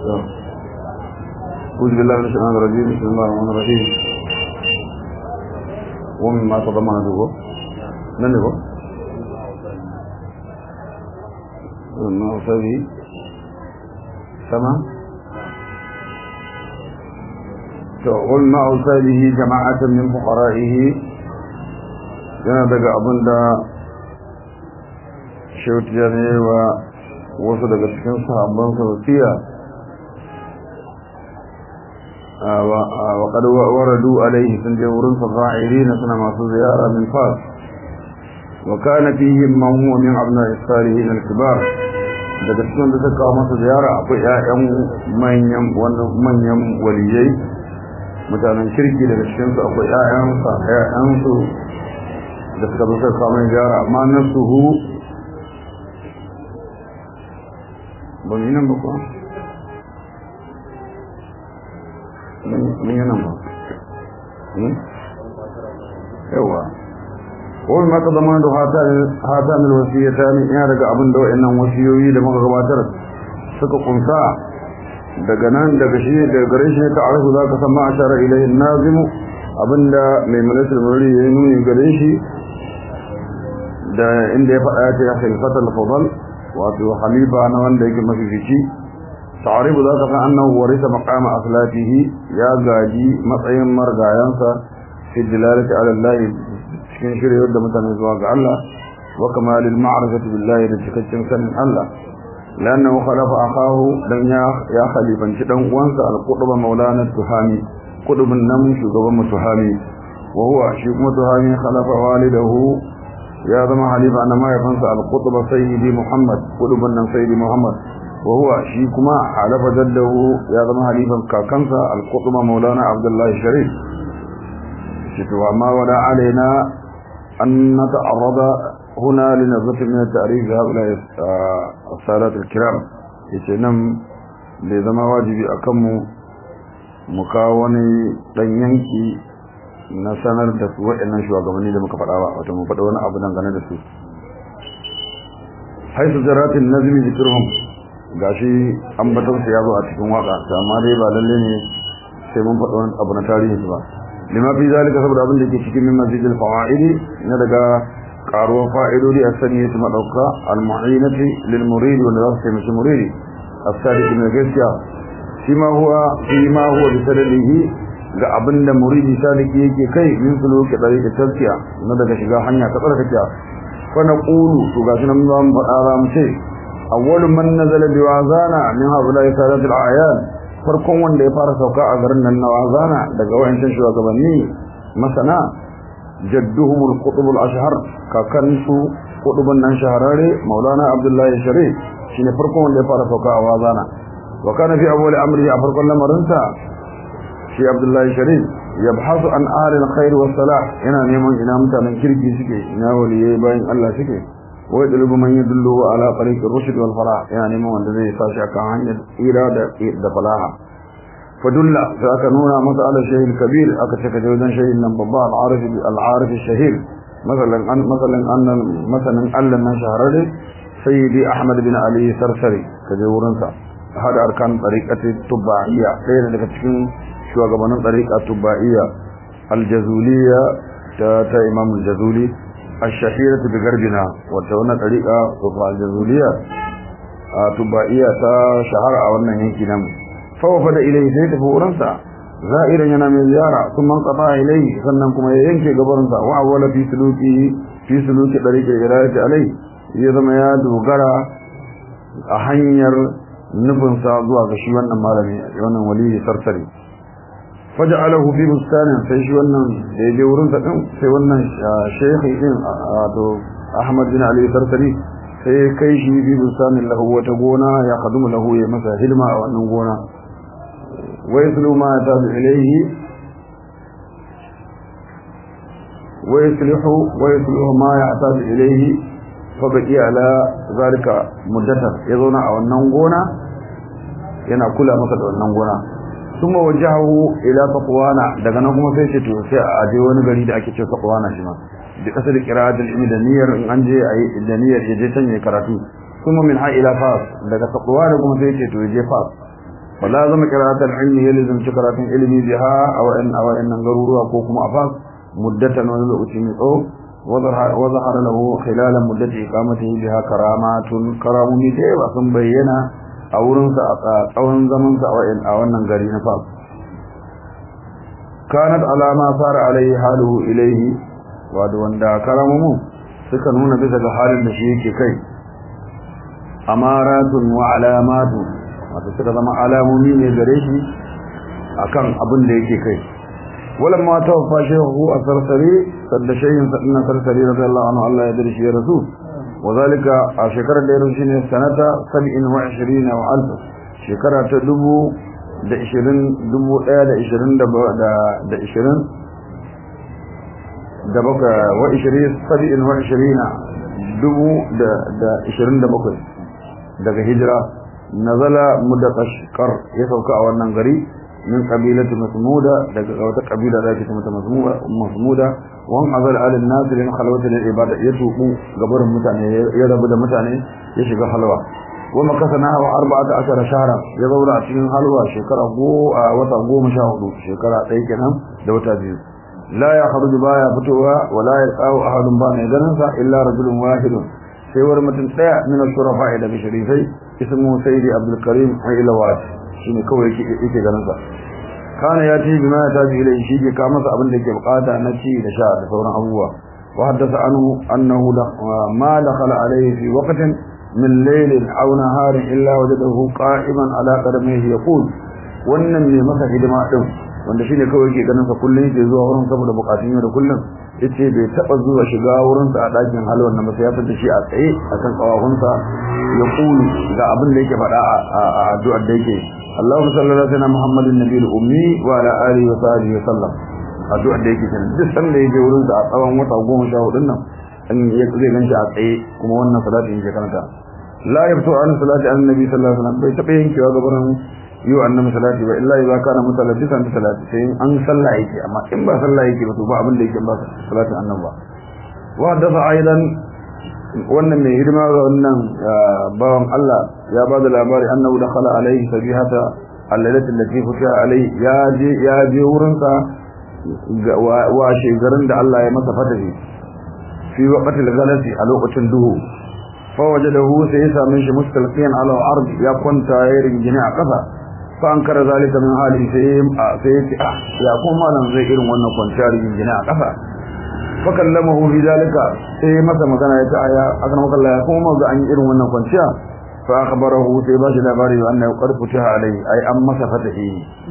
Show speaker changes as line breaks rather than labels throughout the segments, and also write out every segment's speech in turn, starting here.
أعوذ بالله من الشيطان الرجيم بسم الله الرحمن الرحيم ومما تضمنته من هو؟ ومما أوصى سمع ومما أوصى به جماعة من فقرائه yana daga abin da shautiya ne wa wasu daga cikin sahabban sautiya وقد وردوا عليه سنجور فالظاهرين سنة ما زيارة من فاس وكان فيهم من هو من أبناء الصالحين الكبار daga cikin da suka kawo masa ziyara akwai ƴaƴan manyan manyan waliyai mutanen kirki daga cikin su akwai ƴaƴan sa ƴaƴan su da suka zo suka kawo ziyara amma nasuhu ban yi nan ba kuwa من ينام yawa wani ma ta zama da hatan alwasiyata ne ina daga abin da wa'annan wasiyoyi da muka gabatar suka kunsa daga nan daga shi daga gare shi ta arifu za ka san ma'ashara ilai nazimu abinda mai ministan muri ya nuni gare shi da inda ya faɗa ta ya khalifatul fadal wato halifa na wanda yake mafifici تعريب ذلك أنه ورث مقام أصلاته يا غادي مطعم مرغايانسا في الدلالة على الله cikin shirya da mutane zuwa ga Allah wa kamalil ma'rifati billahi da cikakken sanin Allah lannahu khalafa akahu dan ya ya khalifanci dan uwansa al-qutba maulana tuhami qutbun nan shugaban tuhami wa huwa shi kuma tuhami khalafa walidahu ya zama halifa na mahaifinsa al-qutba sayyidi muhammad qutbun nan sayyidi muhammad وهو شيكما حلف جده يا ذم حليفا كاكنسا القطب مولانا عبد الله الشريف شتوى ما ولا علينا أن نتعرض هنا لنظرة من التعريف هؤلاء السادات الكرام يتنم لذما واجبي أكم مكاوني ɗanyanki na sanar da su waɗannan shugabanni da muka faɗa ba wato mu faɗa wani abu dangane da su haisu jaratin nazmi zikirhum gashi ambatar sa yazo a cikin waka amma dai ba lalle ne sai mun faɗa wani abu na tarihi ba lima fi zalika saboda abin da ke cikin min masjidil fawaidi na daga karuwar fa'idodi as-saniyati madauka al-mu'inati lil murid wa nafsi mishi muridi as-sadiq min gaskiya shi ma huwa shi ma huwa bi sadalihi ga abin da muridi sadiki yake kai min suluki dariqa tazkiya na daga shiga hanya ta tsarkakiya fa naqulu to gashi nan mun faɗa ra mu ce awwalu man nazala bi wazana min haula sadat al-ayan farkon wanda ya fara sauka a garin nan na wazana daga wayancin shugabanni masana jadduhum al-qutb al-ashhar kakansu qutbun nan shahararre maulana abdullahi sharif shine farkon wanda ya fara sauka a wazana wa kana fi awwal amri a farkon lamarinsa shi abdullahi sharif yabhasu an ahli al-khair wa salah yana neman ina mutanen kirki suke ina waliyai bayan Allah suke ويطلب من يدله على طريق الرشد والفلاح يعني ما وند زي ساشا كان إرادة da falaha فدل ذاك نونا مسألة الشيء الكبير أكتشف جودا شيء من بابا العارف العارف الشهير مثلا أن مثلا أن مثلا أن من شهر سيدي أحمد بن علي سرسري كجورنسا هذا أركان طريقة التباعية غير لك تكون شو قبنا طريقة التباعية الجزولية تا إمام الجزولي الشهيرة بغربنا وتونا طريقة وفا الجزولية تبائية تا شهر أولنا ينكي نم فوفد إليه سيد فورنسا زائرا ينام زيارة ثم انقطع إليه سننكم ينكي قبرنسا وأول في سلوكه في سلوك طريق الإرادة عليه يضم ياد وقرى أحنير نفنسا ضوء غشيوانا مالمي وانا وليه سرسري faja'alahu fi bustanin sai shi wannan da ya je wurin sa din sai wannan sheikh din to Ahmad bin Ali Sarsari sai ya kai shi fi bustanin lahu wata gona ya kadumu lahu ya masa hilma a wannan gona wa yaslu ma ta ilayhi wa yaslihu wa yasluhu ma ya'tad ilayhi fa baqi ala zalika muddatan ya zauna a wannan gona yana kula masa da wannan gona ثم وجهه الى تطوانا daga nan kuma sai ce to sai a je wani gari da ake ce tطوانا shi ma da kasar qira'atul ilmi da niyyar in an je ayi da niyyar je can ya karatu kuma min ha ila fas daga tطوانا kuma sai ce to je fas wala zama qira'atul ilmi yalzam qira'atul ilmi biha aw in aw in garuruwa ko kuma afas muddatan wani lokaci mai tsawo وظهر له خلال مدة إقامته بها كرامات كراموني تيبا sun bayyana a wurinsa a tsawon zamansa a wannan gari na fas kanat alama fara alaihi haluhu ilaihi wadda wanda karamumu suka nuna bisa ga halin da shi yake kai amaratun wa alamatun wato suka zama alamomi ne gare shi akan abin da yake kai ولما توفى شيخه السرسري سد شيء سدنا السرسري رضي الله عنه الله يدري شيء رسول وذلك شكر الليل شيء سنة سبع وعشرين وألف شكرا تدبو da ishirin dubu ɗaya da ishirin da ishirin da baka wa ishirin sabi'in wa ishirina dubu da ishirin da bakwai daga hijira nazala mudakashkar ya sauka a wannan gari من قبيلة مسمودة لقوة قبيلة ذات مسمودة وهم أظل على الناس لأن خلوة العبادة يتوقوا قبر متعني يرب متعني يشق حلوة ومكثناها وأربعة عشر شهرا يضور عشرين حلوة شكرا قو وتقو مشاهدو شكرا تيكنهم دوتا زيو لا يخرج بايا فتوها ولا يلقاه أحد بان يدنسا إلا رجل واحد سيور متن من الشرفاء إلى بشريفي اسمه سيدي عبد الكريم إلى واجه shine kawai yake ganin sa kana ya ce bima ta ji ilai shi ke ka masa abin da yake bukata na ci da sha da sauran abubuwa wa haddatha anhu annahu ma dakhala alayhi fi waqtin min laylin aw naharin illa wajadahu qa'iman ala qadamihi yaqul wannan ne masa hidima din wanda shine kawai yake ganin sa kullun yake zuwa wurin saboda bukatun yau da kullun yace bai taba zuwa shiga wurin sa a dakin halwan nan ba sai ya fita shi a tsaye akan kawahunsa ya kulu ga abin da yake faɗa a addu'ar da yake اللهم صل على سيدنا محمد النبي الامي وعلى اله وصحبه وسلم addu'a da yake kenan duk sanda yake wurin sa a tsawon wata 14 din nan in ya zai ganshi a tsaye kuma wannan salati yake karanta la yaftu an salati an nabi sallallahu alaihi wasallam bai taba yankewa gaban yi wa annabi salati ba illa idza kana mutalabbisan bi salati sai an sallah yake amma in ba sallah yake ba to ba abin da yake ba salatin annabi ba wa haddatha aidan wannan mai hidima ga wannan bawan Allah ya bada labari annahu dakhala alaihi sabihata al-lailati allati futiha alaihi ya je ya je wurin sa wa shegarin da Allah ya masa fatahi fi waqtil ghalati a lokacin duhu fa wajadahu sai ya same shi mustalqiyan ala al-ard ya kwanta ya ringine a kasa fa an kara zalika min hali sai sai ya kuma nan zai irin wannan kwanciya ringine a kasa fakallamahu fi zalika sai masa magana ya ce aya akan makalla ya kuma ga an yi irin wannan kwanciya fa akhbarahu sai ba shi labari wa annahu qad futiha alai ai an masa fatahi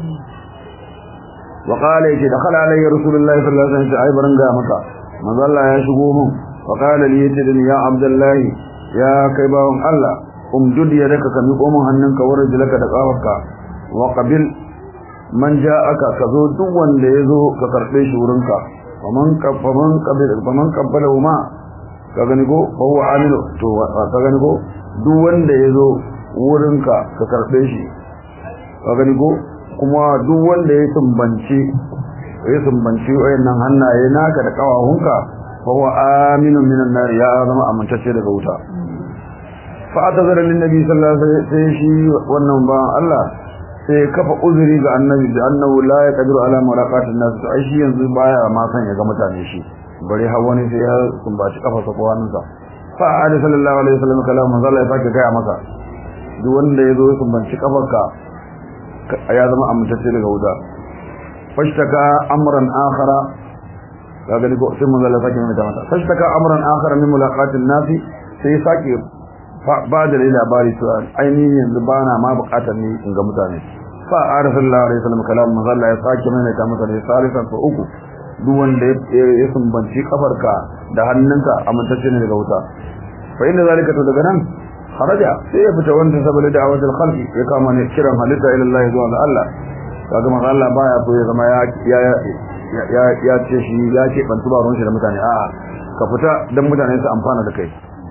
wa qala yace dakhala alayya rasulullahi sallallahu alaihi wasallam ai baran ga maka manzo Allah ya shigo mun wa qala li yatadni ya abdullahi ya kai bawon Allah umdud yadaka ka miƙo mun hannunka wa rajulaka da kawarka wa qabil man ja'aka ka zo duk wanda ya zo ka karbe shi wurinka faman faman qabil faman qabbalahu ma ka gani ko fa huwa amilu to ka gani ko duk wanda yazo wurinka ka karbe shi ka gani ko kuma duk wanda ya sumbanci ya sumbanci wayannan hannaye naka da kawahunka fa huwa aminun minan nar ya zama amintacce daga wuta fa atazara lin nabi sallallahu alaihi wasallam sai shi wannan ba Allah sai kafa uzuri ga annabi da annahu la yaqdiru ala muraqatin nas to ai shi yanzu baya ma san ya ga mutane shi bare har wani sai ya sumbaci kafarsa ko hannunsa fa ali sallallahu alaihi wasallam kalamu manzo Allah ya sake gaya masa duk wanda ya zo ya sumbanci kafarka ya zama amintacce daga wuta fashtaka amran akhara kaga ni ko sai manzo Allah ya sake mai mata fashtaka amran akhara min mulaqatin nas sai sake ba da labari to ainihin yanzu ba na ma bukatar ni in ga mutane fa arsallallahu alaihi wasallam kalamu manzo Allah ya sake mai ta masa da salisan fa uku duk wanda ya sumbanci kafarka da hannunka amintacce ne daga wuta fa inda zalika to daga nan kharaja sai ya fita wanda saboda da'awatul khalqi ya kama ne kiran halitta ila Allah zuwa ga Allah kaga manzo Allah baya so ya zama ya ya ya ce shi ya ce bantu ba ruwan shi da mutane a'a ka fita dan mutane su amfana da kai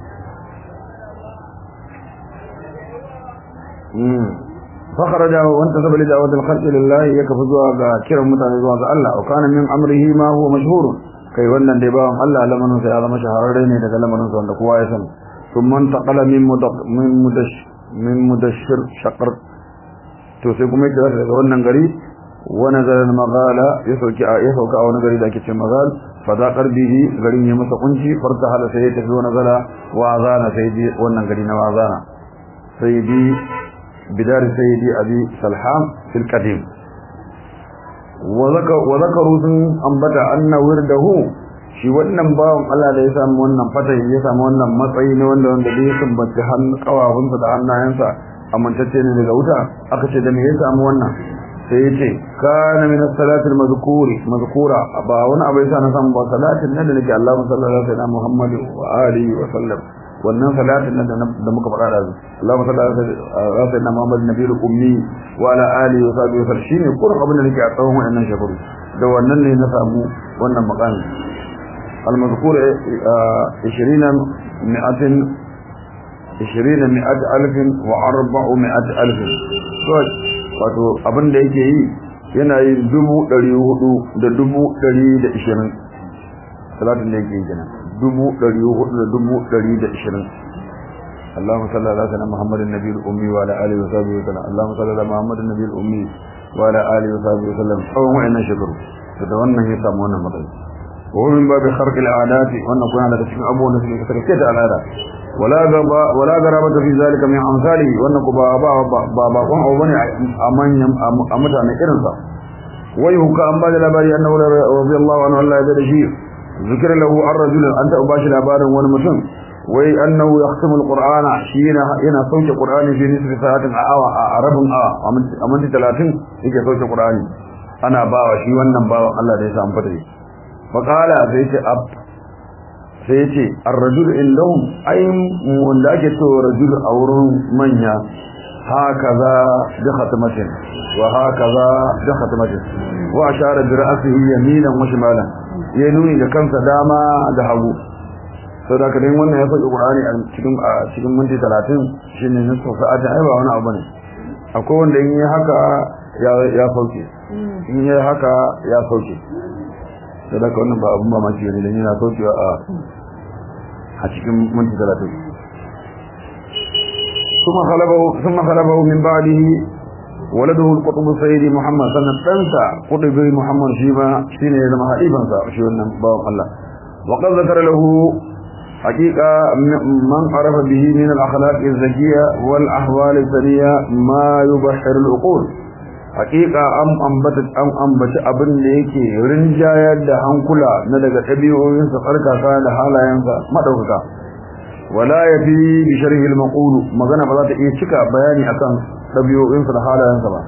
فخرج وانتسب لدعوة الخلق لله يكف زوا كرم متى زوا الله وكان من أمره ما هو مشهور كي wannan dai bawan Allah lamarin sa ya zama shahararre ne daga lamarin sa wanda kowa ya san ثم انتقل من مدق من مدش من مدشر شقر to sai kuma ya daga wannan gari wa nazala al-maghala ya sauki ya sauka a wani gari da ake ce maghal fa da qarbihi garin ya masa kunci farta hala sai ya tafi wa nazala wa azana sai bi wannan gari na azana sai bi bidar sayyidi abi salham fil qadim wa zakaru sun ambata anna wirdahu shi wannan bawan Allah da ya samu wannan fatahi ya samu wannan matsayi ne wanda wanda da ya sumbaci hannu kawafunsa da hannayensa amintacce ne daga wuta aka ce da me ya samu wannan sai ya ce kana min as-salatil mazkuri mazkura ba wani abu yasa na samu ba salatin nan da nake Allahu sallallahu alaihi wasallam Muhammad wa alihi wa sallam wannan salatin nan da muka faɗa da Allahu sallallahu alaihi wasallam Muhammad nabiyul ummi wa ala alihi wa sahbihi wasallam shine kurin abin da nake a tsawon wannan shekaru da wannan ne na samu wannan makami المذكور عشرين مئة عشرين مئة ألف وأربع مئة ألف wato abin da yake yi yana yi dubu ɗari hudu da dubu ɗari da ishirin salatin da yake yi kenan dubu ɗari hudu da dubu ɗari da ishirin اللهم صل على سيدنا محمد النبي الأمي وعلى آله وصحبه وسلم اللهم صل على محمد النبي الأمي وعلى آله وصحبه وسلم أو وإن شكر فتوانا هي سامونا مطلب ومن باب خرق العادات وأن كنا لك تشكي أبو نسل كتركت على هذا ولا غبا ولا غرابة في ذلك من أمثاله وأن كبا با با با با قوم أو بني أمان أمتا نكرنسا ويهك أن بعد الأباري أنه رضي الله عنه الله يدري شيء ذكر له الرجل أنت أباشر الأبار ونمسن وي أنه يختم القرآن شينا هنا صوت القرآن في نصف ساعة أو عرب أمنت ثلاثين يجي صوت القرآن أنا باوا شي wannan bawan Allah da ya samu fatari faƙala sai ce ab sai ce arrajul indahum ay wanda ake so rajul a wurin manya hakaza da khatmatin wa hakaza da khatmatin wa ashara bi ra'sihi yaminan wa shimalan ya nuni da kansa dama da hagu saboda ka dai wannan ya faɗi qur'ani a cikin a cikin minti 30 shine ne so sa'ata ai ba wani abu ne akwai wanda in yi haka ya ya sauke in yi haka ya sauke sai daga wannan ba abun mamaki ne dan yana saukewa a a cikin minti 30 kuma khalabahu thumma khalabahu min ba'dihi waladahu al-qutb sayyidi muhammad sannan dansa qutbi muhammad shi ba shine ya zama haliban sa shi wannan bawan Allah wa qad zakara lahu حقيقة من عرف به من الأخلاق الزكية والأحوال السرية ما يبحر العقول hakika an ambata an ambaci abin da yake rinjayar da hankula na daga ɗabi'o'insa tsarkaka da halayensa madaukaka wala yafi bi sharhi al-maqul magana ba za ta iya cika bayani akan ɗabi'o'insa da halayensa ba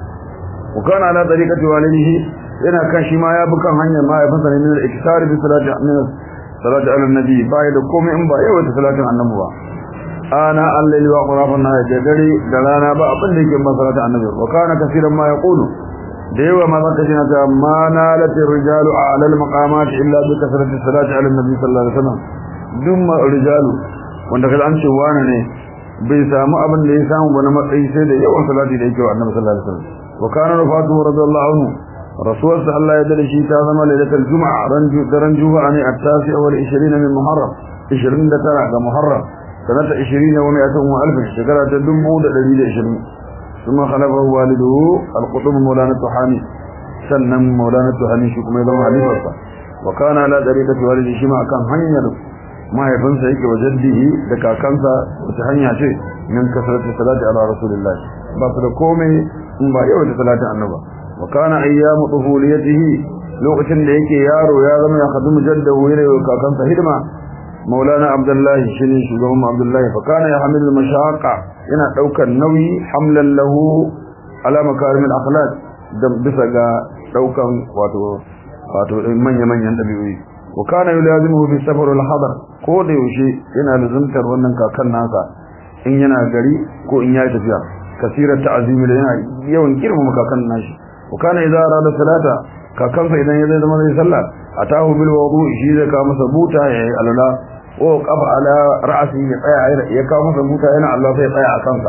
wa kana ala tariqati walidihi yana kan shi ma ya bi kan hanyar mahaifinsa ne min al-iktar bi salati min salati ala nabi bai da komai in ba yawa da salatin annabi ba ana allaili wa qurafan na da dare da rana ba abin da yake masarata annabi wa kana kaseeran ma yaqulu da yawa ma zaka jina ta ma nalat rijalu ala al-maqamat illa bi kasrati salati ala nabi sallallahu alaihi wasallam dumma rijalu wanda kaza an ce wani ne bai samu abin da ya samu wani matsayi sai da yawan salati da yake wa annabi sallallahu alaihi wasallam wa kana rafatu radiyallahu anhu rasul sallallahu alaihi wasallam shi ta zama lailatul juma'a ran daren juma'a ne at-tasi wal 20 min muharram 29 ga muharram سنة عشرين ومائة وألف شكرا تدمه دليل عشرين ثم خلفه والده القطب مولانا التحاني سنم مولانا التحاني شكما يضم حليفة وكان على طريقة والده شما كان هنيا ما يفنس هيك وجده دكا كانسا وتحنيا شيء من كثرة الصلاة على رسول الله بطل قومي مبا يوجد صلاة النبا وكان أيام طفوليته لوقتين da yake yaro ya zama ya khadmu jaddahu yana kakansa hidima مولانا عبد الله شني شغلهم عبد الله فكان يحمل المشاقة هنا دوكا نوي حملا له على مكارم الأخلاق دم بسغا دوكا واتو واتو من يمن يندبيوي وكان يلازمه في السفر والحضر كود يوشي هنا لزمتر ونن كاكن ناسا in yana gari ko in yayi tafiya kasirar ta'azimi da yana yawan girmama kakan nashi wa kana idza arada salata kakansa idan ya zama zai sallah atahu bil wudu shi zai ka masa buta yayi alala ko kafa ala ra'asi ya tsaya ya kawo masa buta yana Allah sai tsaya a kansa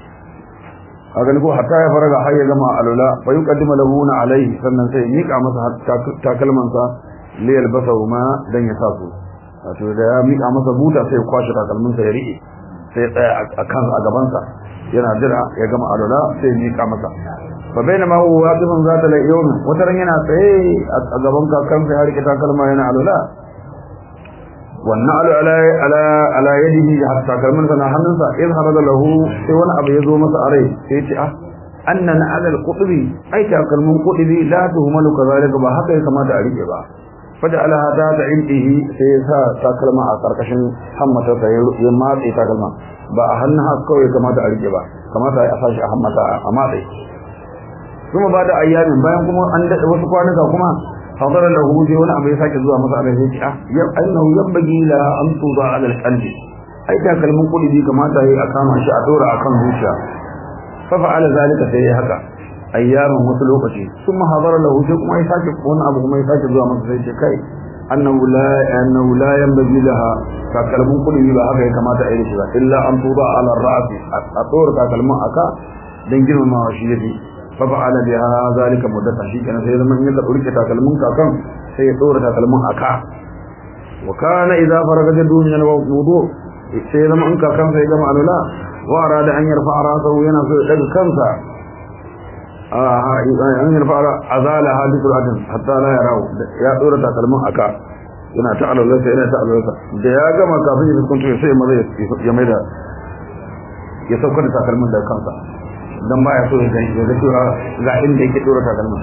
kaga ko hatta ya faraga har ya gama alula fa yuqaddimu lahu na alaihi sannan sai mika masa takalman sa li yalbasahu ma dan ya sasu wato da ya mika masa buta sai ya kwashi takalmin sa ya rike sai tsaya a kan a gabansa yana jira ya gama alwala sai mika masa fa bainama huwa waqifun zata la yawm wata ran yana tsaye a gaban kakansa ya rike takalma yana alwala wannan alu ala ala ala yadihi hatta kalman sana hannunsa in harada lahu sai wani abu ya zo masa a rai sai ya ce ah annan ala al-qutbi ai takalmin qutbi la tuhmalu kazalika ba haka ya kamata a rike ba fada ala hada da indihi sai ya sa takalma a karkashin hammata sai ya matse takalma ba a hannun haka kawai kamata a rike ba kamata a sashi a hammata a matse kuma ba da ayyamin bayan kuma an daɗe wasu kwanuka kuma hadara lahu sai wani abu ya sake zuwa masa alai sai ah ya annahu yambagi la an tuda ala alqalbi ai takalmin kudi kamata yayi a kama shi a dora akan zuciya fa fa'ala zalika sai ya haka ayyamin wasu lokaci kuma hadara lahu sai kuma ya sake wani abu kuma ya sake zuwa masa sai ce kai annahu la annahu la yambagi laha takalmin kudi ba haka ya kamata a yi shi ba illa an tuda ala ra'si a dora takalmin aka dan girmamawa shi yake ففعل بها ذلك مدة شيء كان سيدا من يقدر أريك تاكلمون كاكم سيطور تاكلمون أكا وكان إذا فرق جدو من الوضوء سيدا من كاكم سيدا مع لا وأراد أن يرفع رأسه ينفع لك كمسا أن يرفع أزال حادث الأدم حتى لا يراه يا طور تاكلمون أكا yana ta alwalarsa yana ta alwalarsa da ya gama kafin ya fuskanto ya sai maza ya maida ya saukar da takalmin da kansa dan baya so ya gani ya ga cewa ga inda yake dora takalma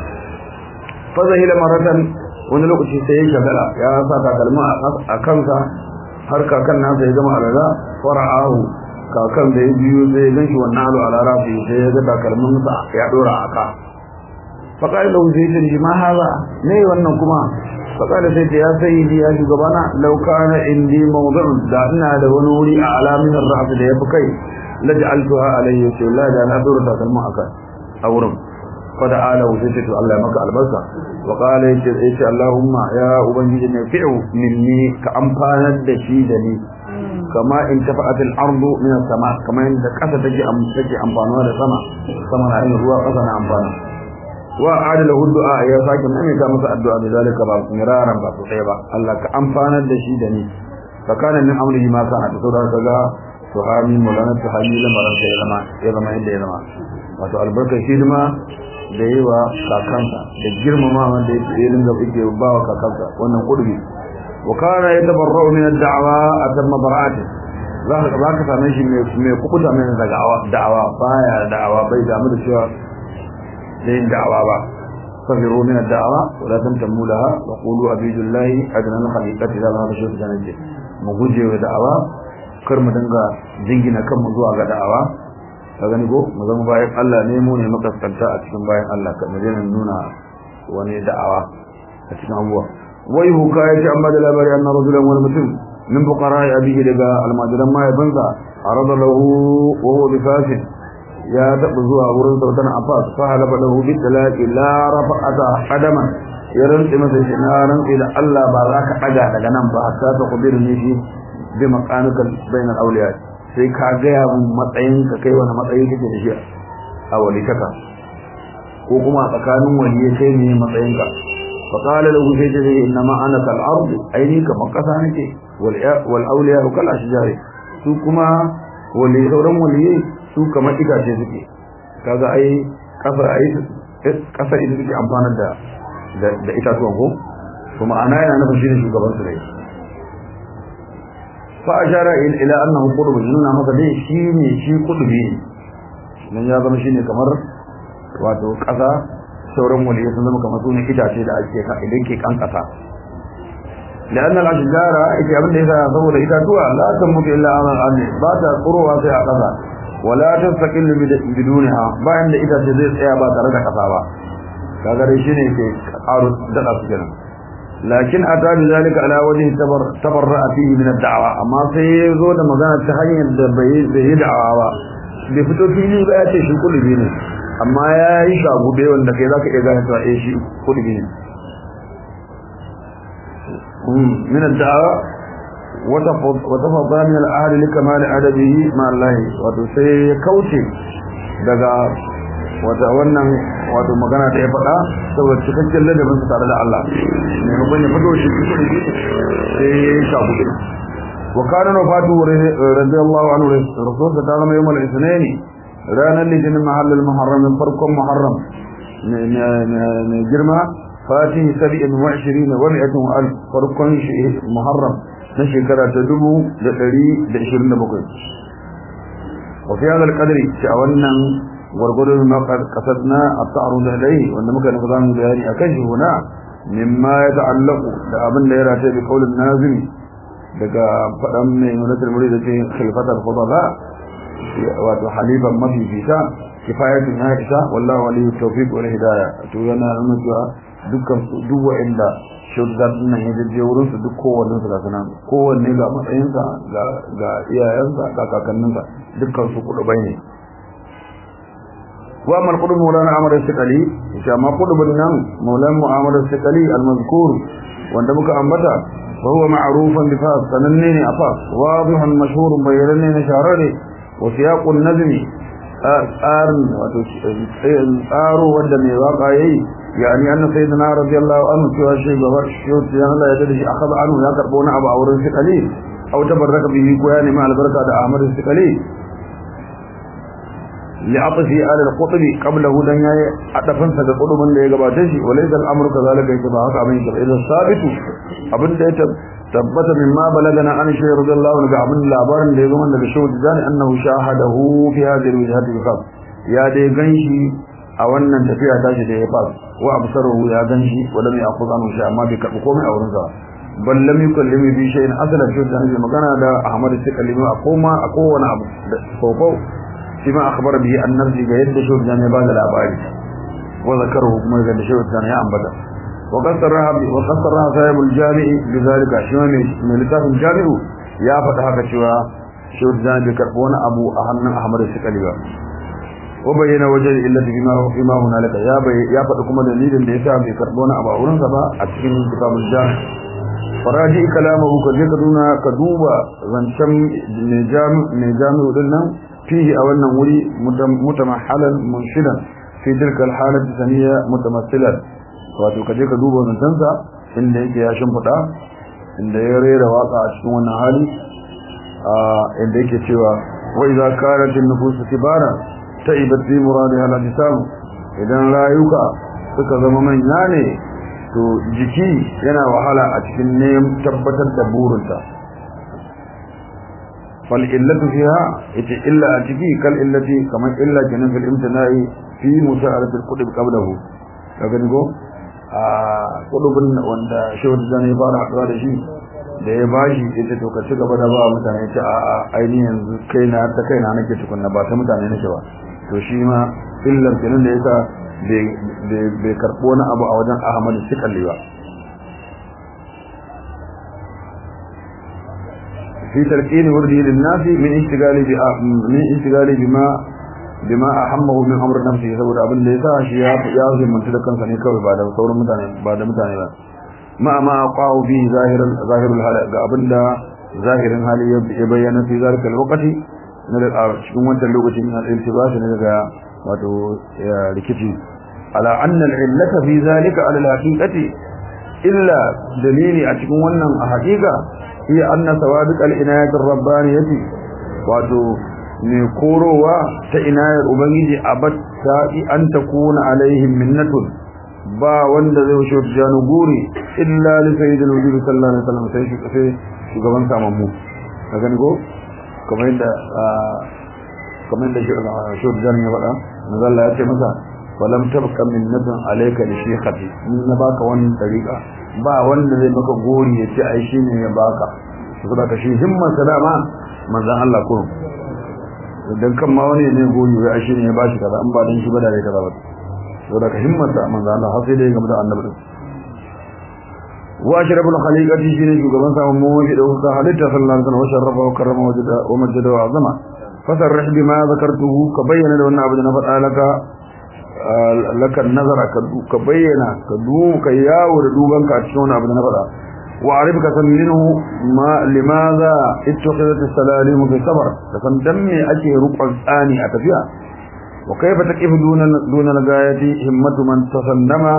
fa zahila maratan wani lokaci sai ya shagala ya sa takalma a kansa har kakan nasa ya gama alaga fara'ahu kakan da ya biyo sai ya ganshi wannan alu ala rafi sai ya ga takalmin sa ya dora a ka fa kai lahu sai ya ce ma haza ne wannan kuma fa kai sai ya sayyidi ya shugabana law kana indi mawdu'un da ina da wani wuri a alamin rafi da ya fi kai laj'altuha alayhi ce la da na dora takalma aka a wurin fada ala sai ce to Allah ya maka albarka wa qala yace yace Allahumma ya ubangiji ne fi'u minni ka amfanar da shi da ni kama in tafa'at al-ardu min as-sama kama inda kasa take am take amfanuwa da sama sama na yin ruwa kasa na amfana wa adala du'a ya sake mai ta masa addu'a da zalika ba miraran ba sosai ba Allah ka amfanar da shi da ni fa kana min amrihi ma kana to da kaga tuhami mulana tuhami lamarin sai zama ya zama yadda ya zama wato albarkar hidima da yi wa kakansa da girmama wanda ya tsaye dinga yake ba wa kakansa wannan kurbi wa kana ya tabarra'u min ad-da'wa atamma bara'ati za ka ba ka same shi mai kukuta mai daga da'awa baya da'awa bai damu da cewa da yin da'awa ba fahiru min ad-da'wa wa la tamtamu laha wa qulu abidullahi adna al-khaliqati la hada shi da mu guje wa da'awa kar mu dinga jingina kanmu zuwa ga da'awa ka gani ko mu zama bayan Allah ne mu ne makaskanta a cikin bayan Allah ka mu daina nuna wani da'awa a cikin abuwa wai huka ya ce amma da labari anna rajulan wani mutum min fuqara ya bihi daga almajiran mahaifinsa arada lahu wa huwa bifasin ya taɓa zuwa wurin sultan Abbas fa halaba lahu bi talaqi la rafa'ata qadaman ya rantsi masa shi na rantsi da Allah ba za ka daga daga nan ba hatta ta kubirni shi bi maqamika bainal awliya sai ka gaya mun matsayin ka kai wani matsayi kake da shi a walitaka ko kuma a tsakanin waliyai kai ne matsayin ka fa qala lahu sai ce inna ma ana kal ard aini ka makasa nake wal wal awliya kal ashjari su kuma wali sauran waliyai su kamar itace suke kaga ai kasa ai kasa ita suke amfanar da da itatuwan ko kuma ana yana nufin shi ne shugaban su dai فأشار إلى أنه قطب جنونا masa dai shi ne shi kudubi ne ya zama shine kamar wato ƙasa sauran waliyai sun zama kamar sunan itace da ake ka idan ke kan ƙasa لأن الأشجار إذا أبن إذا صور إتاتوا لا تموت إلا على الأرض بات قروها في أقضى ولا تستقل بدونها بعد إذا تزيد إيا بات رد كفابا كذا ريشيني في قارو دقا سجنا lakin ata bi zalika ala wajhi tabar tabarra fihi min ad-da'wa amma sai zo da magana ta hanyar da bai bai da'awa ba bai fito fili ba ya ce shi kulubi ne amma ya yi shagube wanda kai zaka iya gane cewa eh shi kulubi ne min ad-da'wa وتفضل من الأهل لكمال أدبه مع الله وتسي كوتي daga wata wannan wato magana da ya faɗa saboda cikakken ladabin sa tare da Allah ne mun ya fito shi kuma sai ya shafu da wa kana wafatu radiyallahu anhu rasul ta zama yawmal ithnain ranar litinin mahallal muharram farkon muharram ne girma fatih sabi'in wa 20 wa mi'atun wa alf farkon muharram na shekara ta dubu da ɗari da ishirin da bakwai wafi hada alƙadari ce a wannan gwargwadon makasar na a ta'aru da dai wanda muka nufi zamu bayani a kan shi huna mimma ya ta'allaku da abin da ya rataye da kaulin nazimi daga faɗan mai munatar muri da ce khilfatar fadala wato halifan mafifita kifayatun ya isa wallahu waliyu tawfiq wal hidaya to yana nuna cewa dukkan duk wa'anda shugab nan ya je wurin su duk kowanne su ga sanan kowanne ga matsayinsa ga ga iyayensa ga kakanninsa dukkan su kudubai ne wa mal qudub maulana amr as-sikali insha ma qudubun nan maulana mu'amar as-sikali al-mazkur wanda muka ambata fa huwa ma'rufan bi fas sananne ne a fas wadihan mashhurun bayyana ne shahararre wa siyaqun nazmi tsarin wato tsaro wanda mai waka yayi يعني أن سيدنا رضي الله عنه سوى الشيء بغر شيوت يعني الله يدري أخذ عنه يقربون أبو عور الثقلي أو تبرك به كواني مع البركة أحمد الثقلي لعطفه على القطب قبله دن ياي أدفن سد قطب اللي يقباتش وليس الأمر كذلك يتبعك أمين إذا الثابت أبن ديت ثبت مما بلغنا عن الشيخ رضي الله عنه قبل الأبار اللي يقوم لك الشوت الثاني أنه شاهده في هذه الوجهات بخاف يا دي غنشي a wannan tafiya tashi da ya fas wa absaruhu ya ganshi wala mai akhuz anhu shay amma bai karbi komai a wurin sa bal lam yukallimi bi shay'in aslan shi da nabi magana da Ahmad sai kallimi a koma a kowane abu da koko shi ma akhbar bihi annabi ga yadda shi da ya ba da labari wa zakaruhu kuma ga shi da ya ambata wa qasaraha bi wa qasaraha sahibul jami'i bi zalika shi mai littafin jami'u ya faɗa haka cewa shi da bai karbi wani abu a hannun Ahmad sai kallimi وبين وجه إلا فيما فيما هنالك يا بي يا فدكم دليل da yasa bai karbo na abu wurin sa ba a cikin kitabul jami faraji kalamahu ka je ka duna ka duba zancen ne jami ne jami din nan fihi a wannan wuri mutamahalan munshidan fi tilka alhalat saniya mutamassilan wato ka je ka duba zancen sa inda yake ya shimfida inda ya rera waka a cikin wannan hali a inda yake cewa wa idza kanat an-nufus tibara ta'ibat fi muradiha al-ajsam idan rayuka suka zama manya ne to jiki yana wahala a cikin ne tabbatar da burinta fal illatu fiha ita illa a ciki kal illati kamar illa kenan fil imtina'i fi musa'alat al-qudub qablahu kaga ni go a qudubun wanda shehu da ne fara haɗuwa da shi da ya bashi ita to ka ci gaba da ba mutane ta a ainihin yanzu kaina ta kaina nake tukunna ba ta mutane nake ba to shi ma illar kenan da yasa bai karɓo wani abu a wajen Ahmad Sikalli ba fi talqin wurdi lin nas min ishtigali bi min ishtigali bima bima ahammahu min amr nafsi saboda abin da yasa shi ya ya zumanta da kansa ne kawai ba da sauran mutane ba da mutane ba ma ma qawu bi zahiran zahirul hal ga abinda zahirin hali ya bayyana fi zalikal waqti na da cikin wancan lokacin na iltibas ne daga wato rikici ala anna al-illata fi zalika ala al-haqiqati illa dalili a cikin wannan a haqiqa hiya anna sawabiq al-inayat ar-rabbaniyati wato ne korowa ta inayar ubangiji abatta an takuna alaihim minnatun ba wanda zai wuce janu guri illa li sayyidil wujud sallallahu alaihi wasallam sai shi shugaban samammu ka gani ko kamar yadda kamar yadda shi da ya faɗa mazalla ya ce masa walam tabqa minnatun alayka li shaykhati in na baka wannan tariqa ba wanda zai maka gori ya ce ai shine ya baka saboda ka shi himman salama manzon Allah ko dan kan ma wani ne gori ya ai shine ya bashi kaza an ba dan shi ba da rai kaza ba saboda ka himmata manzon Allah har sai dai game da annabi واشرف الخليقه شيء شغبان سامو موجي دوكا حدث صلى الله عليه وسلم وشرفه وكرمه وجد ومجد وعظم فصرح بما ذكرته كبين ده wannan abu da na faɗa laka laka nazara ka bayyana ka du ka yawo da duban ka cikin wannan abu da na faɗa wa arifka san minhu ma limadha ittakhadhat as-salalim fi sabr da san dan me ake rukun tsani a tafiya wa kayfa taqif duna duna lagayati himmatu man tasannama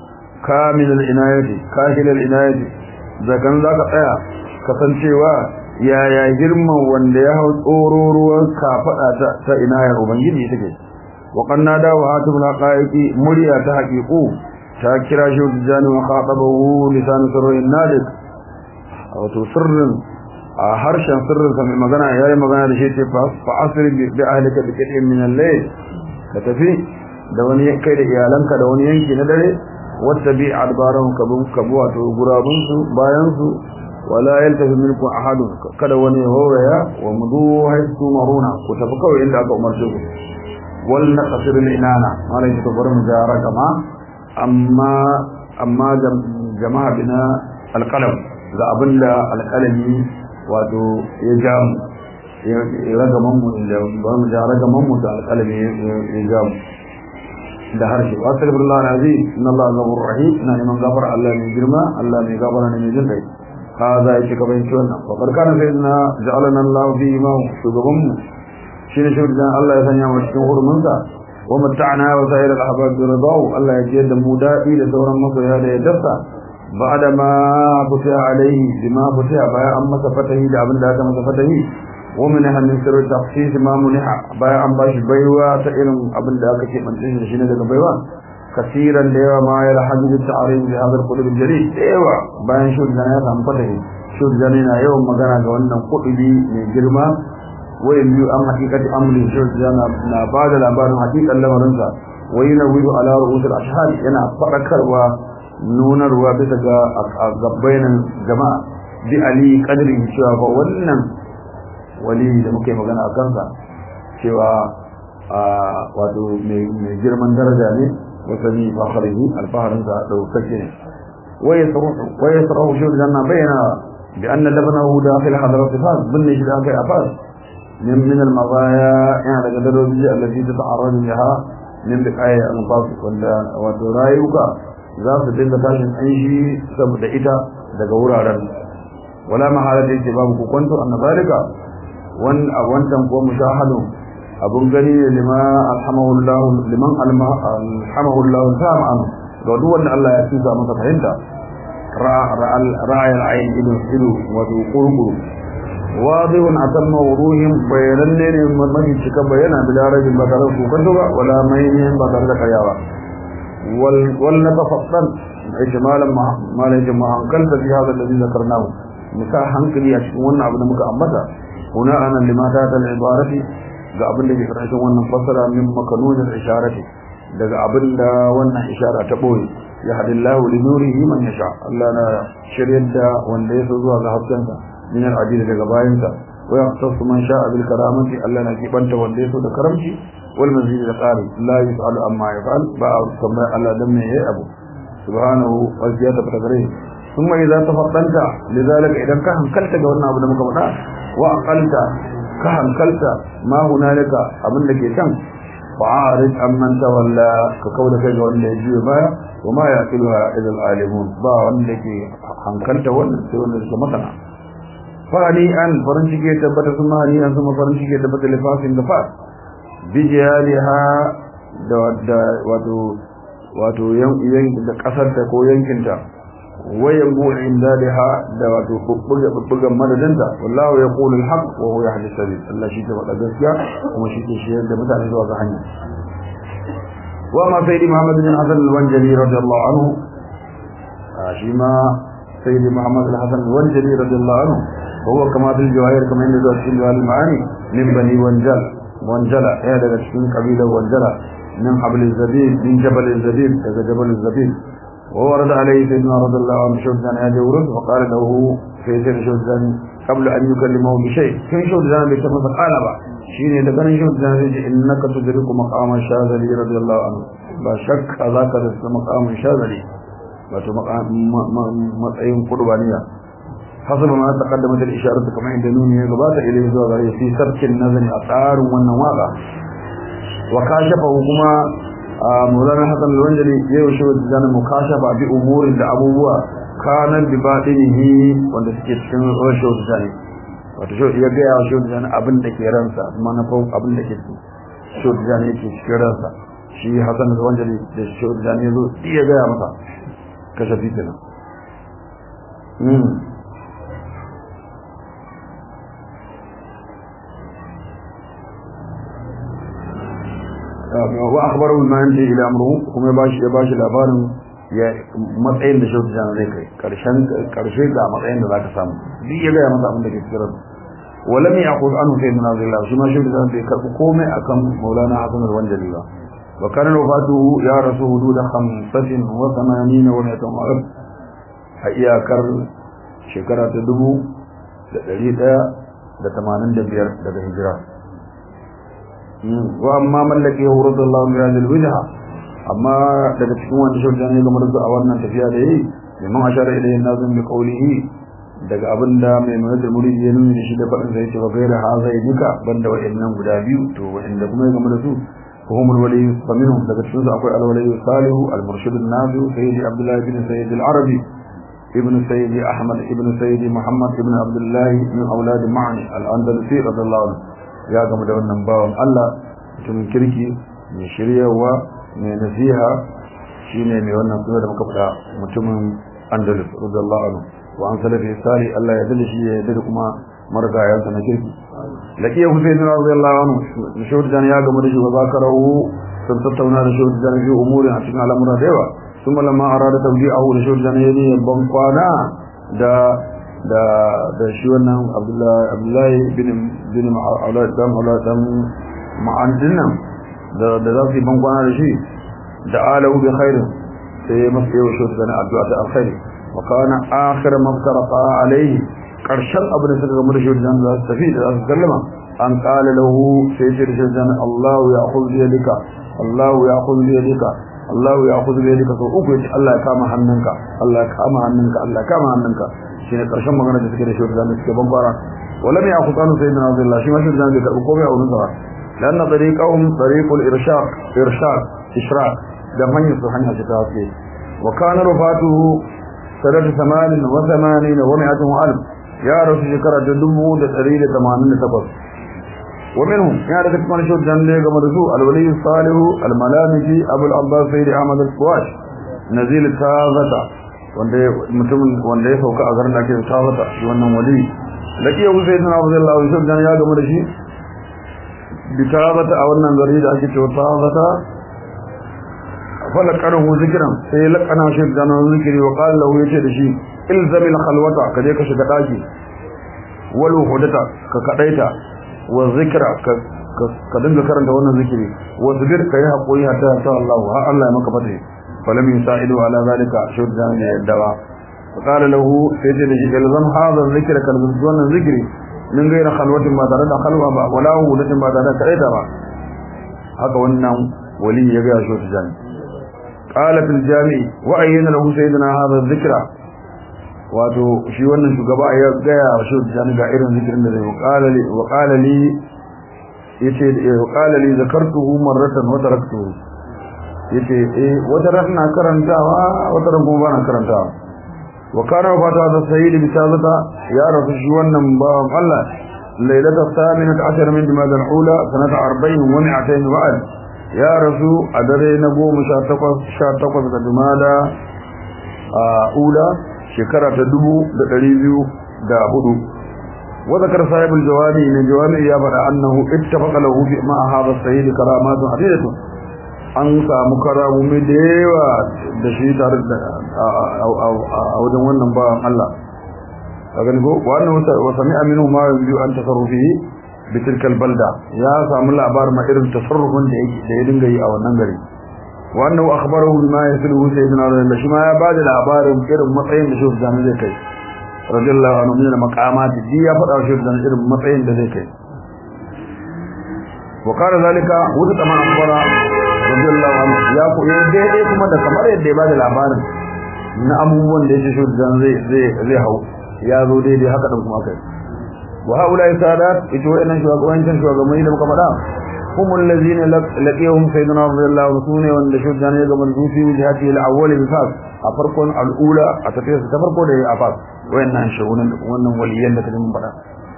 kamil al-inayati kahil al-inayati zakan zaka tsaya kasancewa yaya girman wanda ya hau tsororuwar kafaɗa ta inayar ubangiji take وقد نادى وهاتف الحقائق مريا تحقيقه تاكرا شو تجاني وخاطبه لسان سر النادق wato sirrin a harshen sirrin sa mai magana yayi magana da shi ce fa asri bi ahlika bi qad'in min al-layl ka tafi da wani kai da iyalanka da wani yanki na dare wattabi adbarahum kabun kabu wato gurabun su bayan su wala yaltafi minkum ahadun kada wani horaya wa mudu haythu maruna ku tafi kawai inda aka umarce ku wal naqsir al-inana wala yatabar mujaraka ma amma amma jama'a bina al-qalam ga abinda alƙalami wato ya ja ya raga mamu da ba mu ja raga mamu da alƙalami ya ja da harshe wa sallallahu alaihi inna allaha ghafurur rahim ina neman gafara Allah mai girma Allah mai gafara ne mai jin kai hada yake ka bayyana wannan wa karkana sayyidina ja'alana Allah fi imam shugaban mu shine shugaban Allah ya sanya mu cikin hurumin sa wa mata'na wa sa'ir al-ahbab bi ridahu Allah ya ji da mu dadi da sauran masoya da ya dasa بعد ما فتح عليه بما فتح بايا أما فتحه لابن ذاك ما فتحه ومنها من سر التخصيص ما منح بايا أم باش بيوا تئلم ابن ذاك شيء من تنشر شنو ذاك بيوا كثيرا ليوا ما يلحق بالتعريف بهذا القلب الجليل ايوا بايا شو جنايا أم فتحه شو جنينا يوم مغانا جوانا قلبي من جرما وين يو أم حقيقة أمر شو جنا بعد الأبار حقيقة لمرنسا وينوي على رؤوس الأشهاد ينا فكر و nunarwa bisa ga gabbainan jama'a bi ali kadrin cewa fa wannan wali da muke magana a kansa cewa wato mai girman daraja ne wasani fakharihi alfaharin sa daukake ne waye waye sarahu shi da nan bayyana bi anna labnahu dakhil hadrat fas bin shi da kai afas min min al mazaya yana daga darajoji allati tata'arraju biha min biqaya al-fas wanda wato rayuka za su dinga tashin aishi saboda ita daga wuraren wala mahala da yake babu kokonto anna zalika wan awantan ko mushahadu abun gani ne lima alhamdulillah liman alhamdulillah ta'ala an ga duk wanda Allah ya tuka masa fahimta ra'ayal ayn ilu ilu wa qurqur واضح أتم وروهم بيانين من cika bayana bila rajin ba tare da kokonto ba wala mainin ba tare da kayawa ولنتفصل اجمالا ما لجم هنكلت في هذا الذي ذكرناه نكا هنكلي cikin wannan abu da muka ambata huna ana limata ta ibarati ga abin da ke karshen wannan fasara min makanun isharati daga abin da wannan ishara ta boye ya hadillahu li nurihi man yasha Allah na shiryar da wanda ya so zuwa ga haskensa min al-adil daga bayansa wa yaqtasu man sha'a bil karamati Allah na kibanta wanda ya so da karamci والمزيد القاري لا يفعل أما يفعل بقى كما على دمه أبو سبحانه والزيادة بتقريه ثم إذا تفضلت لذلك إذا كان كلت قولنا أبو دمك بنا وأقلت كهن كلت ما هنالك أبن لك كم فعارض أمن تولى كقولك قول الله يجيب ما وما يأكلها إذا العالمون با وأنك هنكلت وأنك سيولك مثلا فهنيئا فرنشك يتبت ثم هنيئا ثم فرنشك يتبت لفاس دفاس bijiyaliha da da wato wato yan da kasar ta ko yankin ta wayan bu'in daliha da wato bubbuga bubbugan madadinta wallahu yaqulu al-haq wa huwa yahdi sabil Allah shi ke faɗa gaskiya kuma shi ke shiyar da mutane zuwa ga hanya wa ma sayyidi Muhammad bin Hasan al-Wanjali radiyallahu anhu shi ma sayyidi Muhammad al-Hasan al-Wanjali radiyallahu anhu هو كما في الجواهر كما عند ذو المعاني من بني وانجل وانجلى هي daga cikin kabilar wanjala min habl az-zabib min jabal az-zabib daga jabal az-zabib ورد عليه سيدنا رضي الله عنه شوزان هذا ورد وقال له سيدنا شوزان قبل أن يكلمه بشيء كان شوزان بيتمثل قال با شيني ده كان شوزان يجي إنك تدرك مقام الشاذلي رضي الله عنه بشك ذاك مقام الشاذلي wato matsayin qurbaniya حسب ما تقدمت الإشارة كما عند نوني غبات إليه زوغري في سبك النظر أطار والنواغة وكاشفه كما مولانا حسن الونجلي يوشو الزان مكاشفة بأمور لأبوه كان بباطنه wanda suke cikin rashin zani wato shi ya gaya wa shi zani abin da ke ransa manufan abin da ke shi zani yake cikin ransa shi hasan da wanjali da shi zani ya zo iya gaya masa kashafi kenan wa akhbarahu ma yanti ila amruhu kuma ya bashi ya bashi labarin ya matsayin da shautu jana zai kai karshen karshe ga matsayin da zaka samu duk ya gaya masa abin da ke cikin ولم يأخذ عنه سيدنا عبد الله شما شوف ذلك يكرب قومي أكم مولانا حسن الونجلي وكان وفاته يا رسول حدود خمسة وثمانين ومئة وعرب حقيقة كر شكرة دبو لدريدة لتمانين دبير لدى هجرة وأما من لقيه رضي الله من هذه الوجهة أما daga cikin wanda shi wajen ga marzu a wannan tafiya da yi liman ashara ilayhi nazim bi qawlihi daga abinda mai nuna da murid ya nuna shi da faɗin sai ce ba gaira ha zai duka banda wa'annan guda biyu to wa'anda kuma ya gama da su فهم الولي فمنهم daga cikin su akwai al-wali salihu al-murshid an-nabi sayyidi abdullah ibn sayyid al-arabi ibn sayyid ahmad ibn sayyid muhammad ibn abdullah min aulad ma'ani al-andalusi radiyallahu anhu ya gama da wannan bawan Allah mutumin kirki mai shiryawa mai nasiha shine mai wannan kuma da muka fada mutumin andalus radiyallahu anhu wa an salafi sali Allah ya dade shi ya dade kuma margayansa na kirki lakiya Hussein radiyallahu anhu shawar dan ya gama da shi wa zakarahu sun tattauna da shawar dan fi umuri a cikin al'amura da yawa kuma lamma arada tawji'ahu da shawar dan yayi ban kwana da da da shi wannan Abdullahi Abdullahi bin bin Ma'aulad dan Ma'aulad dan ma'an dinnan da da za su ban kwana da shi da alahu bi khairin sai masa yau shawar dan addu'a ta alkhairi wa kana akhir mafsaraqa alayhi karshen abu da suka gama da shaidan za su tafi da za su sallama an kala lahu sai ce da shaidan Allah ya khudh bi yadika Allah ya khudh bi yadika Allah ya khudh bi yadika so uku yace Allah ya kama hannunka Allah ya kama hannunka Allah ya kama hannunka shine karshen magana da suke da shaidan da suke bambara wala mai aku kanu sayyidina Abdullah shi ma shaidan da karbu komai a wurin sa لأن طريقهم طريق الإرشاد إرشاد إشراق ده من يصح عنها شتاته وكان رفاته سنة ثمان وثمانين ومائة وألف ya rasu shekara ta dubu da ɗari da tamanin da takwas wa minhum ya daga cikin shi dan ne game da su alwali salihu almalamiki abul abbas sayyid ahmad al-qawash nazil tazata wanda mutumin wanda ya sauka a garin da ake tazata shi wannan wali laki abu sayyidina abdullah wa dan ya game da shi bi tazata a wannan gari da ake cewa tazata falakarahu zikran sai lakana shi dan zikiri wa qala lahu yace da shi ilzami khalwata kaje ka shiga daki walu hudata ka kadaita wa zikra ka ka dinga karanta wannan zikiri wa zikir ka yi hakuri hatta ta Allah ha Allah ya maka fate falam yusaidu ala zalika shuddan ya dawa qala lahu sayyid shi ilzam hadha zikra kal wannan zikri min gaira khalwatin ba tare da khalwa ba wala hudatin ba tare da kadaita ba haka wannan wali ya ga shuddan قال في الجامع وأين له سيدنا هذا الذكرى wato shi wannan shugaba ya gaya wa shi da ga irin zikirin da zai qala li wa qala li yace wa qala li zakartuhu marratan wa taraktuhu yace eh wata ran na karantawa wata ran kuma bana karantawa wa kana fata da sayyid bi tazata ya rasu shi wannan bawan Allah lailata thaminat ashar min jumada al-ula sanata 40 wa 200 wa al ya rasu a dare na 18 18 ga jumada a ula shekara ta dubu da ɗari biyu da hudu wadda kar sahibul jawabi ne jawabi ya faɗa annahu ittafaqa lahu fi ma hadha sayyid karamatun hadidatu an samu karamomi da yawa da shi tare da a wajen wannan bawan Allah a gani ko wannan wa sami'a minhu ma yanzu an tasarrufi bi tilkal balda ya samu labarin ma irin tasarrufin da yake da ya dinga yi a wannan gari وانه اخبره بما يسله سيدنا رضي الله شما يا بعد labarin irin matsayin da shehu zan zai kai radiyallahu anhu min maqamat di ya fada shehu zan irin matsayin da zai kai wa qala zalika wuta kama akhbara radiyallahu anhu ya ku ya daidai kuma da kamar yadda ya bada labarin na abubuwan da yake shehu zan zai zai zai hau ya zo daidai haka dan kuma kai wa haula sadat ita wa'annan shugabancin shugabanni da muka faɗa هم الذين لقيهم سيدنا رضي الله عنه سنه وان شهد جانه قبل في وجهته الاول بفاس افرق الاولى اتفيس تفرق ده افاس وان شغون وان وليا da kadin bada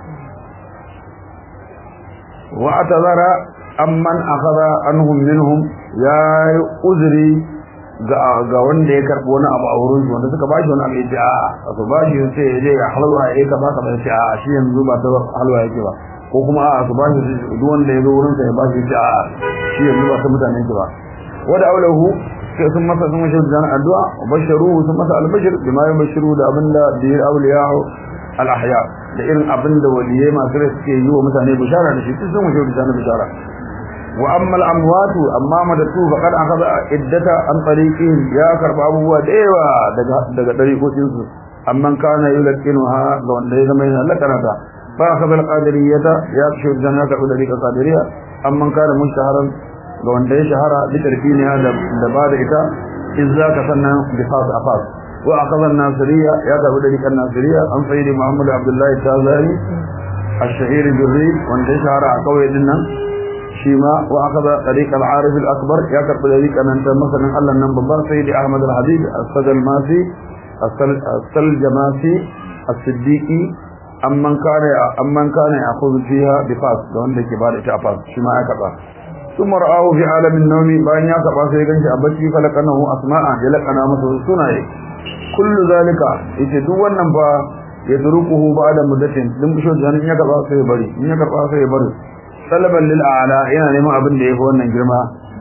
واعتذر amman akhadha anhum minhum ya uzri ga ga wanda ya karbo wani abu a wurin su wanda suka bashi wani abu ya a to bashi sai ya je ya halwa ya ka baka ba sai a shi yanzu ba ta halwa yake ba ko kuma a su bashi duk wanda ya zo wurin sa ya bashi shi a shi yanzu ba ta mutanen ki ba wada aulahu sai sun masa sun mashi da addu'a basharuhu sun masa albashir bima yabshiru da abinda da ya auliya al ahya da irin abinda waliyai masu rai suke yi wa mutane bishara da shi sun mashi da bishara wa amma al amwat amma madatu faqad akhadha iddata an tariqihim ya karba abubuwa da yawa daga daga dariqokin su amman kana yulaqinuha ga wanda ya zama yana lakarata فأخذ القادرية يكشف الجنة كذلك القادرية أما كان مشتهرا لو أن شهر بتركينها دبار إتا إذ ذاك سنة بخاص أفاس وأخذ الناصرية يكشف ذلك الناصرية عن سيد محمد عبد الله التازاري الشهير بالريب وأن شهر أقوي لنا شيما وأخذ طريق العارف الأكبر يكشف ذلك أن أنت مثلا الله النبضان سيد أحمد الحبيب السد الماسي السلجماسي الصديقي amman kare amman kana ya'khudhu fiha bi fas da wanda ke bada ita a fas shi ma ya karba thumma ra'ahu fi alamin nawmi bayan ya karba sai ganshi a bacci falakanahu asma'a ya lakana masa sunaye kullu zalika yace duk wannan fa ya turukuhu ba'da muddatin din bisho da ya karba sai bari in ya karba sai bari talaban lil a'la yana neman abin da yafi wannan girma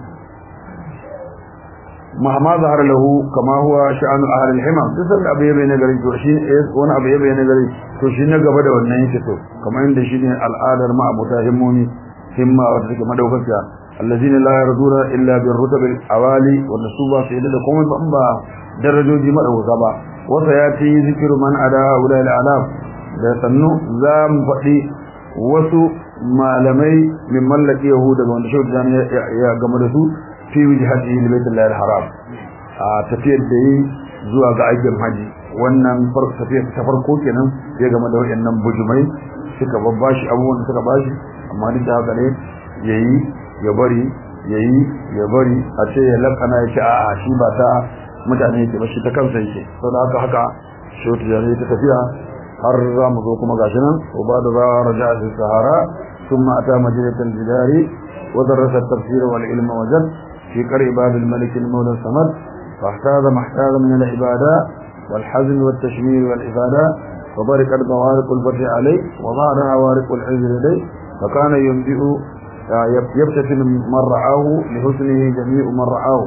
mahama zahar lahu kama huwa sha'anu ahli al-himam duk sanda abu yabe ne gari to shi wani abu yabe ne gari to shi na gaba da wannan yake to kamar inda shi ne al'adar ma abuta himmoni himma wanda take madaukakiya allazina la yarduna illa bir rutab al-awali wa nasuba sai da komai ba ba darajoji madauka ba wasa ya ci zikiru man ada ulai al-alam da sannu za mu faɗi wasu malamai min mallaki yahuda wanda shi ya gama da su fi wijhatihi li baitillahi al-haram a tafiyar da yi zuwa ga aikin haji wannan tafiyar ta farko kenan ya game da wayannan bujumai suka babbashi abubuwan suka bashi amma duk da haka ne yayi ya bari yayi ya bari a ce ya lakana ya ce a shi ba ta mutane yake ba shi ta kansa yake saboda haka haka shi wata jari ta tafiya har za mu zo kuma gashi nan wa ba da za raja fi sahara ثم أتى مدينة الجدار ودرس التفسير والعلم وجد في قرء باب الملك المولى الصمد فاحتاج ما احتاج من العبادة والحزم والتشمير والإفادة وبركت بوارق الفتح عليه وظهر عوارق الحزن لديه فكان ينبئ يبتسم من رعاه لحسنه جميع من رعاه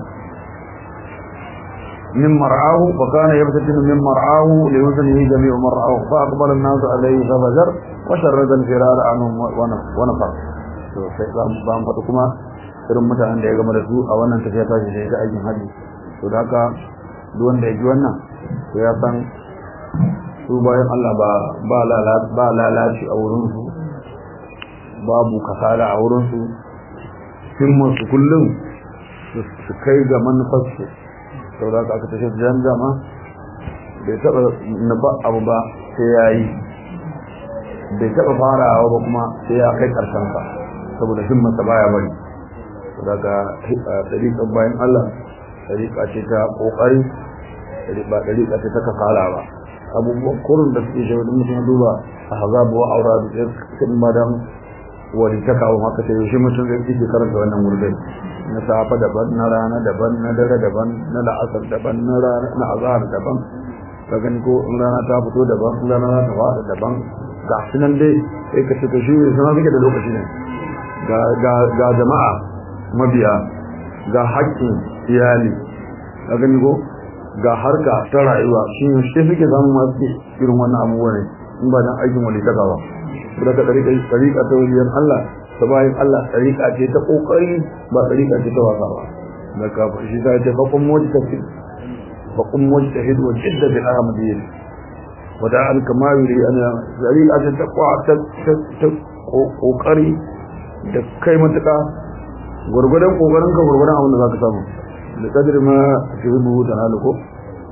من مرعاه وكان يبتسم من مرعاه لحسنه جميع من رعاه فأقبل الناس عليه ففجر وشرد الفرار عنهم ونفر sai za mu faɗi kuma irin mutanen da ya gama da su a wannan tafiya ta shi da aikin haji to da haka duk wanda ya ji wannan to ya san su bayan Allah ba ba lalaci ba lalaci a wurin su babu kasala a wurin su himmar su kullum su kai ga manufar su to da haka aka tafi jami'a bai taɓa na ba abu ba sai ya yi bai taɓa farawa ba kuma sai ya kai ƙarshen ka saboda himmarsa baya bari daga dariƙar bayan Allah dariƙa ce ta ƙoƙari ba dariƙa ce ta kasala ba abubuwan kurun da suke shaidun mutum duba a hazabu wa aura da tsaye kan madan wani ta kawo haka ta yaushe mutum zai fi karanta wannan wurin na safa daban na rana daban na dare daban na la'asar daban na rana na azhar daban ka gani ko in rana ta fito daban in rana ta fada daban ga shi nan dai sai ka cika shi suna suke da lokaci ne ga jama'a mabiya ga haƙƙin iyali a gani ko ga harka ta rayuwa shi ne shi suke samun masu irin wannan abubuwa ne in ba dan aikin wani ta gawa da ka tsarika ta wajen Allah ta bayan Allah tsarika ce ta kokari ba tsarika ce ta wasa ba da ka shi ta ce bakon moji ta fi bakon moji ta hidu wa jidda bil ahmadiyya wada an kama yuri ana tsarika ce ta kwa ta kokari da kai matuƙa gwargwadon kokarin ka gwargwadon abin da za ka samu da kadir ma ta yi buhu ta nalu ko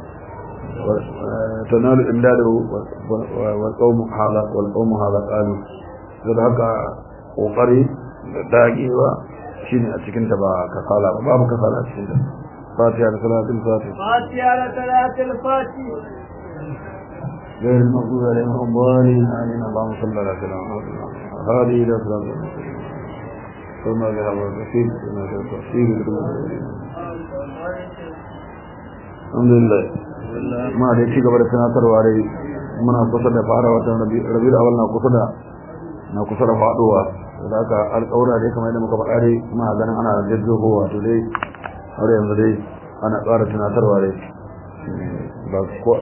ta nalu inda da walƙaumu haza walƙaumu haza ƙalu da haka kokari da dagewa shine a cikinta ba kasala ba babu kasala a cikinta fatiha da salatul fatih
fatiha da salatul fatih
غير المغضوب عليهم ولا الضالين امين اللهم صل على سيدنا محمد هذه الى صراط المستقيم ثم بها والرسيل ثم بها التفسير الحمد لله ما da ci gaba da sanatarwa dai muna kusa da fara watan rabi awal na kusa da na kusa da faɗowa da haka alƙawura dai kamar yadda muka faɗa dai muna ganin ana jajjohowa to dai har yanzu dai ana ƙara tunatarwa dai ba ko